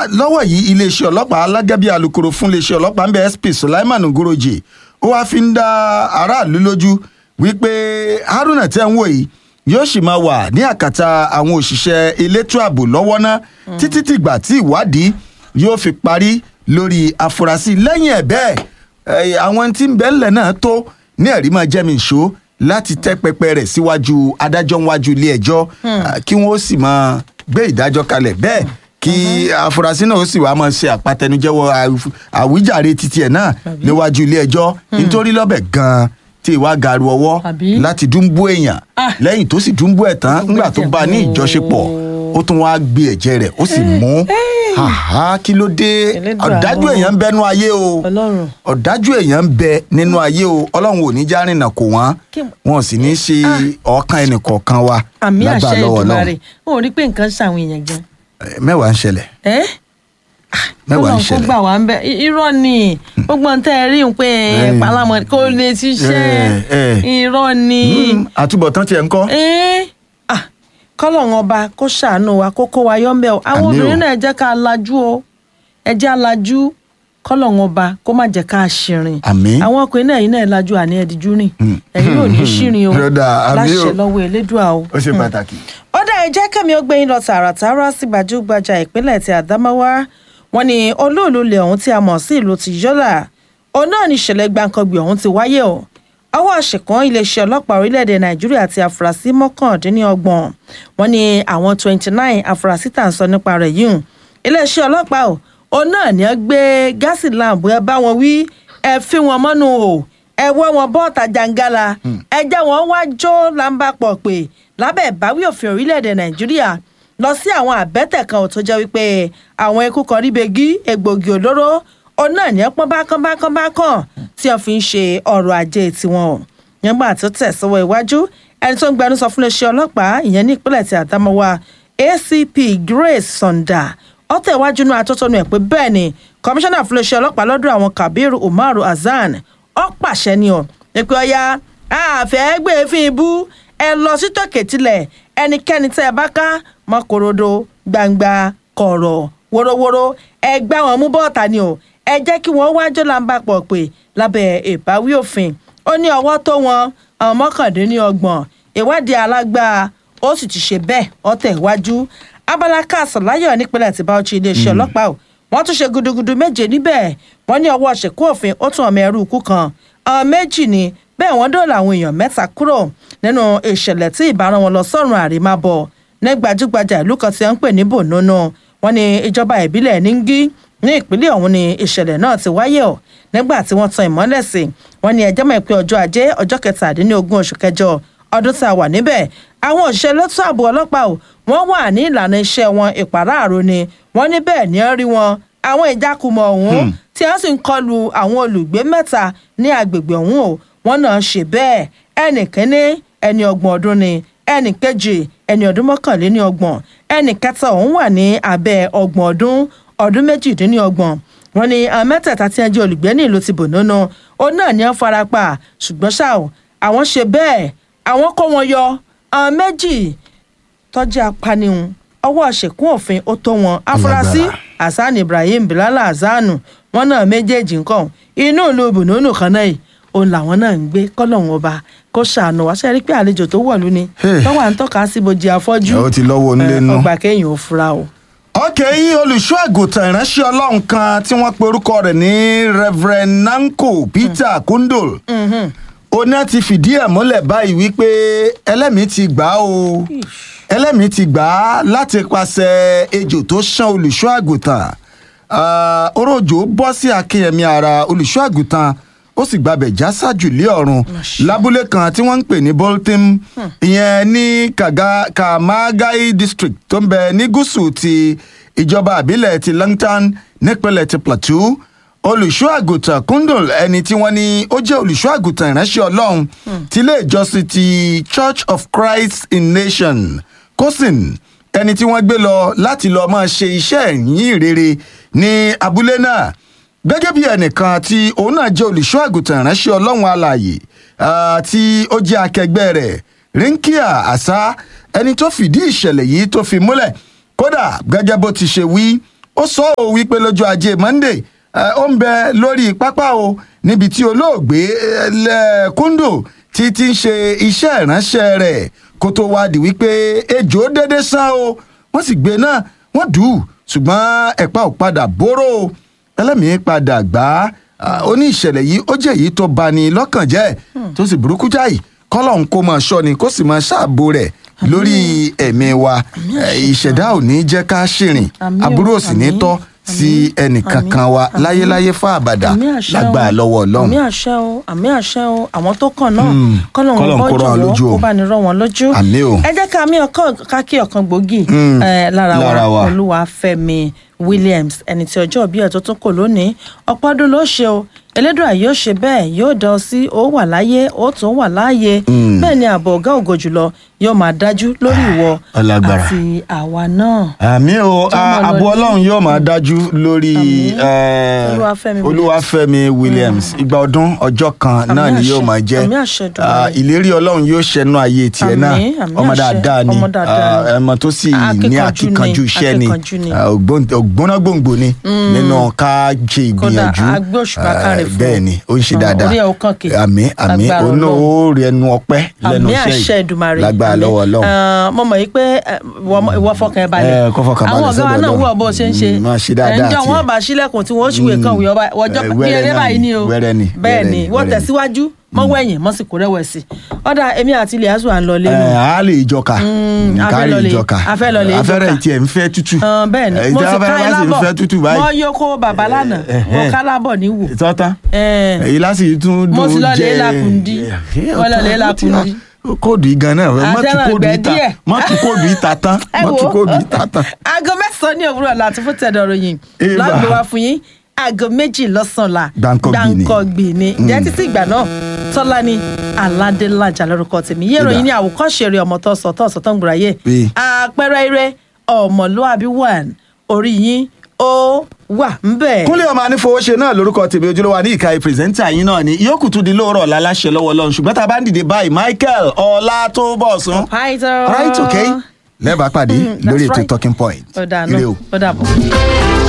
lọ́wọ́ yìí iléeṣẹ́ ọlọ́pàá alágẹ́bí alukoro fún iléeṣẹ́ ọlọ́pàá ń bẹ sp sulaiman ngoroje ó wáá fi ń dá aráàlú lójú wípé haruna tẹ́ ń wò yìí yóò sì máa wà ní àkàtà àwọn òṣìṣẹ́ elétò ààbò lọ́wọ́ ná títí tìgbà tí ìwádìí yóò fi parí lórí àfúrásì lẹ́yìn ẹ̀ bẹ́ẹ̀ eh, àwọn tí ń bẹ ńlẹ̀ náà tó ní ẹ̀rí máa jẹ́ mi ìṣó láti tẹ́ pẹpẹ rẹ̀ síwájú adájọ́ níwájú ilé ẹjọ́ ah, kí wọ́n ó sì máa gbé ìdájọ́ kalẹ̀ bẹ́ẹ̀ kí afurasí náà ó sì wá máa ṣe àpatẹnujẹ́wọ́ àwí- àwíjàre títí ẹ̀ náà níwájú ilé ẹjọ́ nítorí lọ́bẹ̀ gan-an tí ìwà gàrú ọwọ́ Àbí? láti dúnbú èèyàn Ah. lẹ́yìn tó sì dúnbú ẹ̀ tán Dúnbú ńgbà tó ẹ̀jẹ̀. bá a ní ìjọṣepọ̀ ó tún wá gbé ẹ̀jẹ̀ rẹ̀ ó sì mú Àhá, kí ló dé Elédùà ọ̀dájú mọ̀. èèyàn ń bẹnu ayé o Ọlọ́run. ọ̀dájú èèyàn ń bẹ nínú ayé o ọlọ́run ò ní já rìnà kò wọ́n Kí- wọn ò sì ní ṣe ọ̀kan ẹnìkọ̀ọ̀kan wa àmì lágbà àṣẹ lọ́wọ́ ìdùmarè Ọlọ́run. ó rí pé nǹkan ṣàwọn èèyàn gan. Eh, mẹ́wàá ń ṣẹlẹ̀ ẹ́ mẹ́wàá ń Ọlọ́run kó ṣẹlẹ̀ gbà wá ń bẹ I- irọ́ ni gbogbo ohun tẹ́ ẹ rí ń pé Eh. palamọ kó lè ṣiṣẹ́ Eh, eh. irọ́ ni. Mm, àtúbọ̀tán tiẹ̀ ń kọ́ Eh, ah, kọ́lọ́run ọba kó ṣàánú wa kó kó wa yọ́mbẹ́ o àwọn Àmín o. obìnrin náà ẹ jẹ́ ká lajú o ẹ jẹ́ alájú kọ́lọ́run ọba kó má jẹ́ ká ṣìrìn Àmín. àwọn ọkùnrin náà yìí náà lajú àní ẹ̀díjú rìn Mm. ẹ̀yin ò ní ṣìrìn o Yọ̀dà, àmín o. láṣẹ lọ́wọ́ elédùà o. ó ṣe pàtàkì. ó dá ẹ jẹ́ kẹ́mi ó gbé yín lọ tààràtàrà sí gbajúgbajà ìpínlẹ̀ ti àdámáwá wọn ni olóòlù ilẹ̀ ọ̀hún tí a mọ̀ sí ìlú ti yọ́là òun náà ní ìṣẹ̀lẹ̀ gbàǹkangbì ọ̀hún ti wáyé o ọwọ́ àṣekàn iléeṣẹ́ ọlọ́pàá orílẹ̀-èdè nàìjíríà ti àfúrásì mọ́kàndínlọ́gbọ̀n wọn ni àwọn twenty nine àfúrásì tà ń sọ nípa rẹ̀ yìí hùn. iléeṣẹ́ ọlọ́pàá o òun náà ní ẹ gbé gáàsì láàbù ẹ bá wọn wí ẹ fi wọn mọ́nú o ẹ wọ́ wọn bọ́ọ̀tà jàǹgàlà ẹ jẹ́ wọn wá jó lámbàpọ̀ pé lábẹ́ ìbáwí òfin orílẹ̀-èdè nàìjíríà lọ sí àwọn àbẹ́tẹ̀ kan ò tó jẹ́ wípé àwọn ikú kan rí begi egbògi olóró òun náà ní pọ́n bákan bákan bákan tí wọ́n fi ń ṣe ọrọ̀ ajé tiwọn o nígbà tó tẹ̀síwọ́ iwájú ẹni tó ń gbẹnusọ fún iléeṣẹ́ ọlọ́pàá ìyẹn ní ìpínlẹ̀ ti àdámọ́wá acp grace sonda ó tẹ̀wájú náà atótónu ẹ̀ pé bẹ́ẹ̀ ni kọmíṣánná fún iléeṣẹ́ ọlọ́pàá lọ́dọ̀ àwọn kabiru umaru hasan ó pàṣẹ ni ọ̀ pé ọya àfẹ́ gbé fín ibú ẹ lọ sí tòkè tilẹ̀ ẹnikẹ́ni tẹ́ ẹ bá ká mọ́kòròdó gbangba kọ̀rọ̀ wórówóró ẹ gbá wọn mú bọ́ọ̀tà ni o ẹ jẹ́ kí wọ́n wájú làǹbà pọ̀ pé lábẹ́ ìbáwí òfin ó ní ọwọ́ tó wọn àwọn mọ́kàndínlọ́gbọ̀n ìwádìí alágbára ó sì ti ṣe bẹ́ẹ̀ ọ̀tẹ̀ iwájú abala káàsán láyọ̀ nípínlẹ̀ tí báwọ̀chí iléeṣẹ́ ọlọ́pàá o wọ́n tún ṣe gudugudu méje níbẹ̀ wọ́n ní ọwọ́ ṣèkú òfin ó tún ọmọ ẹrú ikú kan àwọn méjì ni bẹ́ẹ̀ wọ́n dóòlà àwọn èèyàn mẹ́ta kúrò nínú ìṣẹ̀lẹ̀ tí ìbára wọn lọ sọ́run àrèmábọ̀ ní gbajúgbajà ìlú kan tí wọ́n ń pè ní bònónú wọ́n ní ìjọba ìbílẹ̀ níngí ní ìpínlẹ̀ ọ̀hún ni ìṣẹ̀lẹ̀ náà ti wáyé o nígbà tí wọ́n tan ìmọ́lẹ̀ sí wọ́n ní ẹjọ́ mọ̀ pé ọjọ́ ajé ọjọ́ kẹtàdínlógún oṣù kẹjọ ọdún tá a wà níbẹ̀ àwọn òṣìṣẹ́ lẹ́tọ́ ààbò ọlọ́pàá o wọ́n wà ní ìlànà iṣẹ́ wọn ìpàráàrò ni wọ́n ní bẹ́ẹ̀ ni ó rí wọn àwọn ìjákùmọ̀ ọ̀hún tí wọ́n sì ń kọlu àwọn olùgbé mẹ́ta ní agbègbè ọ̀hún o wọ́n náà ṣe bẹ́ẹ̀ ẹnì kínní ẹni ọgbọ̀n ọdún ni ẹnì kejì ẹni ọdún mọ́kànléní ọgbọ̀n ẹnì kẹta ọ̀hún wà ní abẹ́ ọgbọ̀n ọdún ọdún méjìdínlọ́gbọ̀n wọ́n ní àwọn mẹ́tẹ̀ẹ̀ta tí wọ́n jẹ́ olùgbé ní ìlú ti bònónú òun náà ní wọ́n fara pa ṣùgbọ́n ṣá o àwọn ṣe bẹ́ẹ̀ àwọn kó wọn yọ àwọn méjì tọ́jú apanihun ọwọ́ ṣèkún òfin ó tó wọn afurasí hasan ibrahim bilal hazanu wọn náà méjèèjì nǹkan inú ìlú bùnúnù kan náà yìí òun làwọn náà ń gbé kọ́lọ́hún ọba kó ṣàánú wá ṣe rí pé àlejò tó wọ̀lú ni Hey. tọ́wọ́ à ń tọ́ka sí bojì afọ́jú ó ti lọ́wọ́ onílé Eh, nú. ọgbà kéèyàn ò fura o. ọkẹ́ yìí olùṣọ́ àgùntàn ìránṣẹ́ ọlọ́run kan tí wọ́n pe orúkọ rẹ̀ ní reverend nanko peter kundul oná ti fìdí ẹ̀ múlẹ̀ báyìí wípé ẹlẹ́mìí ti gbà á o ẹlẹ́mìí ti gbà á láti pàṣẹ ejò tó ṣán olùṣọ́ àgùntàn Ah, orójò bọ́ sí akínyẹmí ara olùṣọ́ àgùntàn ó sì gbabẹ̀ já sájù lé ọ̀run lábúlé kan tí wọ́n ń pè ní bolton ìyẹn ní Kaga- kamagai district tó ń bẹ ní gúúsù ti ìjọba àbílẹ̀ ti langton nípínlẹ̀ ti plateau olùṣọ́ àgùntàn kundul ẹni tí wọ́n ní ó jẹ́ olùṣọ́ àgùntàn ìránṣẹ́ ọlọ́run ti ilé ìjọsìn ti church of christ in nation kosin ẹni tí wọ́n gbé lọ láti lọ́ọ́ máa ṣe iṣẹ́ ìyìn rere ní abúlé náà gẹ́gẹ́ bí ẹnìkan tí òun náà jẹ́ olùṣọ́ àgùntàn ìránṣẹ́ ọlọ́run alààyè ah, tí ó jẹ́ akẹgbẹ́ rẹ̀ rinkia asa ẹni tó fìdí ìṣẹ̀lẹ̀ yìí tó fi múlẹ̀ kódà gẹ́gẹ́ bó ti ṣe wí ó sọ ọ́ wípé lọ́jọ́ ajé monday eh, ó ń bẹ lórí pápá o níbi tí olóògbé eh, lẹ- kúndò ti ti ń ṣe iṣẹ́ ìránṣẹ́ rẹ̀ kó tó wá di wípé ejò dédé sán o wọ́n sì gbé náà wọ́n dù ú ṣùgbọ́n ẹ̀pá ò padà bóró o ẹlẹ́mìí padà gbá á ó ní ìṣẹ̀lẹ̀ yìí ó jẹ́ èyí tó bani lọ́kàn jẹ́ tó sì burúkú jáì kọ́lọ́hún kó máa ṣọ́ ni kó sì máa ṣààbò rẹ̀ lórí ẹ̀mí wa Eh, ìṣẹ̀dá ò ní jẹ́ ká ṣìrìn Àmín o, aburú ò sì ní àmín, tọ́ sí àmín, ẹnìkankan wa àmín, láyéláyé fún àbàdà àmì àṣẹ o lágbàá lọ́wọ́ ọlọ́run àmì àṣẹ o àmì àṣẹ o àwọn tó kàn náà Mm. kọ́lọ́hún Kọ́lọ́hun bọ́ kó rán wọn lójú jọ̀wọ́ o. kó bá ní rán wọn lójú. Àmín o. ẹ jẹ́ ká mí ọkàn ká kí ọ̀kan gbòógì Mm. eh, lára Lára wa. wa olúwafẹ́mi williams ẹni tí ọjọ́ bí ẹ̀ tó tún kò lónìí ọ̀pọ̀ ọdún ló ṣe o elédùà yóò ṣe bẹ́ẹ̀ yóò dán ọ sí ó wà láyé ó tún wà láàyè Mm. bẹ́ẹ̀ ni ààbò ọ̀gá ògo jùlọ yóò máa dájú lórí ìwọ ọlágbára. àti àwa náà. àmì o Tó mọ̀ lọ àbọ̀ ní- ọlọ́run yóò máa dájú lórí Àmín. eh, Olúwafẹ́mi Williams. olúwafẹ́mi williams ìgbà ọdún ọjọ́ kan Àmín náà ni àṣẹ. yóò máa jẹ́ Àmín àṣẹ Èdùmàrè. Ah, ìlérí ọlọ́run yóò ṣẹnu ayé tiẹ̀ náà Àmín, àmín ọmọ àṣẹ. dáadáa ni Ọmọ dáadáa ni. Ah, ọmọ tó sì ní Akíkanjú akíkanjú ni, iṣẹ́ ni akíkanjú ni. Ah, ògbón- ògbónágbòǹgbò ni nínú ká ṣe Kódà, ìgbìyànjú agbóṣùbà Ah, káre fún bẹ́ẹ̀ un. ni ó ń ṣe Ah, dáadáa orí ẹ̀ ó kàn kì. àmín àmín Lágbára òun náà Ọlọ́run. ó rí ẹnu ọpẹ́ lẹ́nu àmì iṣẹ́ àṣẹ yìí Èdùmàrè lágbára àmín. lọ́wọ́ ọlọ́run Eh, mo mọ̀ yí pé eh, ìwọ- ìwọ fọkàn ẹ balẹ̀ Eh, kó fọkàn balẹ̀ àwọn ọ̀gá wa sọ́dọ̀ náà Ọlọ́run. wúwo bó ṣe ń ṣe Mm, máa ṣe dáadáa ẹnjọ́ tiẹ̀. wọn bá sílẹ̀kùn tí wọ́n ṣùwèé kan wíwọ́ bá- ọjọ́ Eh, bí wẹ́rẹ́ eré náà báyìí ni, ni o wẹ́rẹ́ ni, bẹ́ẹ̀ wẹ́rẹ́ ni ni, wọ́n wẹ́rẹ́ ni. tẹ̀síwájú mọ́ wẹ̀yìn mọ́ sì kó rẹ̀wẹ̀sì ọ̀dà èmi àti ilé azu à ń lọ lẹ́nu ẹ á lè ìjọka Mm, a fẹ́ kárí lọ lè- ìjọka a fẹ́ lọ lè afẹ́rẹ́ ìjọka. ìtì ẹ̀ ń fẹ́ tútù Ọ̀n, bẹ́ẹ̀ ni Eh, mo tí sì ká afẹ́rẹ́ ẹ bá sì ń lábọ̀ fẹ́ tútù mo báyìí yó kó bàbá lánàá Eh, mo eh. ká lábọ̀ ní wò tọ́tán Eh. èyí lásì tún Mo dùn sì lọ lè jẹ- lakundi. Eh, Mo lọ lè ó ti- lakundi. kóòdù yìí gan náà má tún Àtẹ̀wọ̀n kóòdù ìgbẹ́ yìí ta díẹ̀. má tún kóòdù yìí ta tán ẹ má wo tún kóòdù yìí ta tán. aago mẹ́sàn-án ní òwúrọ̀ láti fún tẹ̀dọ̀ ròyìn Eba. lágbo wa fún yín aago méjì lọ́sàn-án la Gbáǹkọ́gbì ni. gbàǹkọ̀gbì ni jẹ́ títí ìgbà náà tọ́lá ni aládélájà lórúkọ tèmi yé Eba. ìròyìn ní àwòkọ́ṣe rẹ̀ ọmọ tó sọ tó sọ tó ń gbòòrà yé Bí. àpẹẹrẹ ire ọmọlúàbí one orí yín ó wà ń bẹ̀. kúnlẹ̀ ọmọ anífowóṣe náà lórúkọ tèmi ojúlówó ní ìka pírẹsẹ́ńtà yín náà ni yóò tún di lóòrọ̀ láláṣẹ lọ́wọ́ lọ́run ṣùgbọ́n tá a bá ń dìde báyìí michael ọlátúbọ̀sún Python. right okay lẹ́ẹ̀bá pàdé Mm, that's lórí ètò right. talking point ó dà ire náà o. ó dà bọ̀.